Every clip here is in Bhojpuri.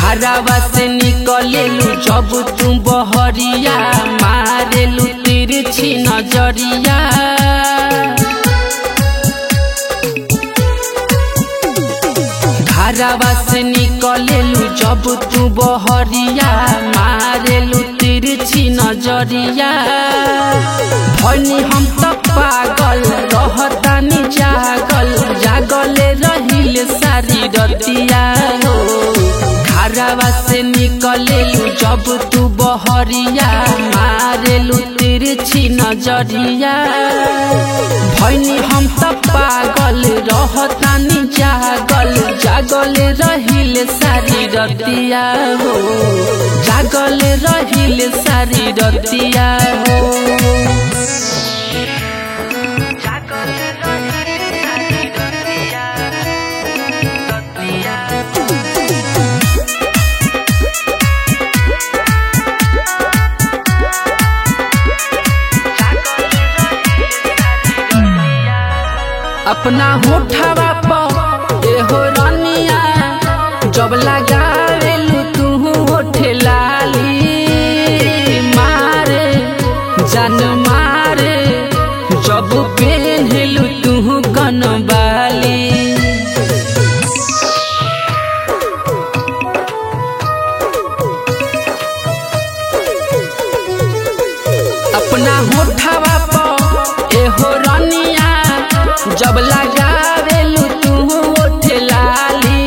घरवा से निकलेलू जब तू बहरिया मारेलू तिरछी नजरिया घरवा से निकलेलू जब तू बहरिया मारेलू तिरछी नजरिया भनी हम त पागल रहतानी जागल जागले रहिल सारी रतिया हो घरवा से निकलेलू जब तू बहरिया मारेलू तिरछी नजरिया भैनी हम त पागल रहतानी जागल जागल रहिल सारी रतिया हो जागल रहिल सारी रतिया हो अपना होठवा पर एहो रनिया जब लगावेलू तू होठ लाली मारे जान मारे जब पेन्हलू तू कनबाली अपना होठवा पर एहो रनिया जब लगावेलू तू होठ लाली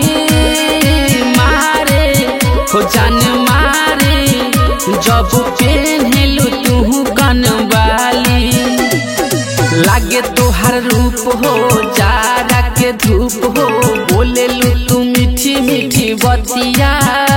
मारे हो जान मारे जब पेन्हलू तू कनवाली लागे तोहर रूप हो जारा के धूप हो बोलेलू तू मीठी मीठी बतिया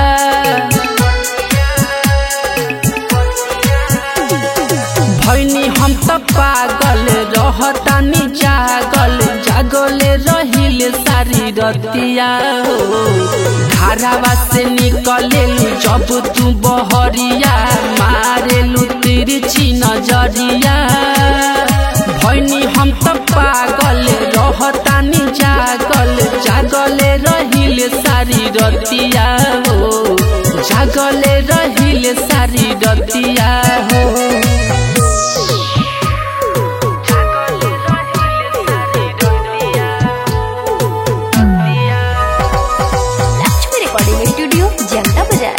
भैनी हम त पागल रहतानी जागल जागल रहिल सारी रतिया हो घरवा से निकलेलू जब तू बहरिया मारेलू तिरछी नजरिया भैनी हम त पागल रहतानी जागल जागल रहिल सारी रतिया हो जागल रहिल सारी रतिया हो लक्ष्मी रिकॉर्डिंग स्टूडियो जनता बाजार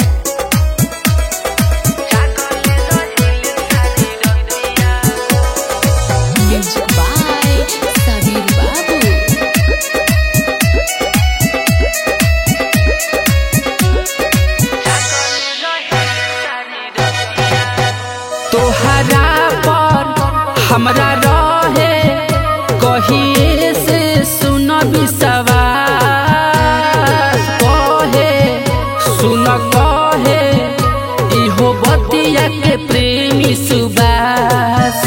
Music by Sabir Babu. तोहरा पर हमरा रहे कहिए से सुन विश्वास कहे सुन कहे इहो बतिया के प्रेमी सुबास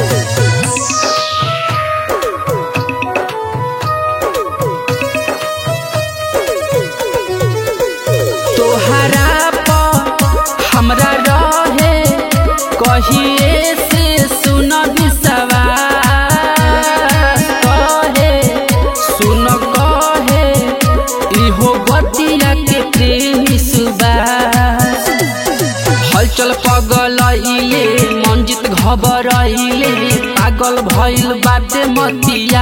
तोहरा पर हमरा रहे कहिए से सुन विश्वास कहे सुन कहे इहो बतिया के प्रेमी सुबास हलचल पगल इले मंजित घबरइले पागल भइल बाटे मतिया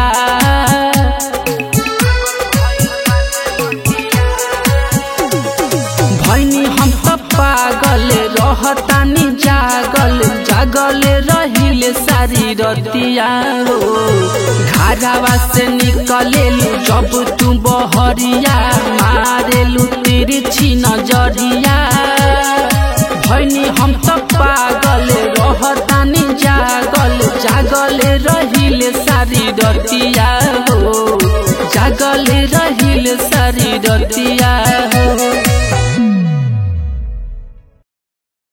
भैनी हम त पागल रहतानी जागल जागल रहिल सारी रतिया हो घरवा से निकलेलू जब तू बहरिया मारेलू तिरछी नजरिया भैनी हम त पागल रहतानी जागल जागल रहिल सारी रतिया हो जागल रहिल सारी रतिया हो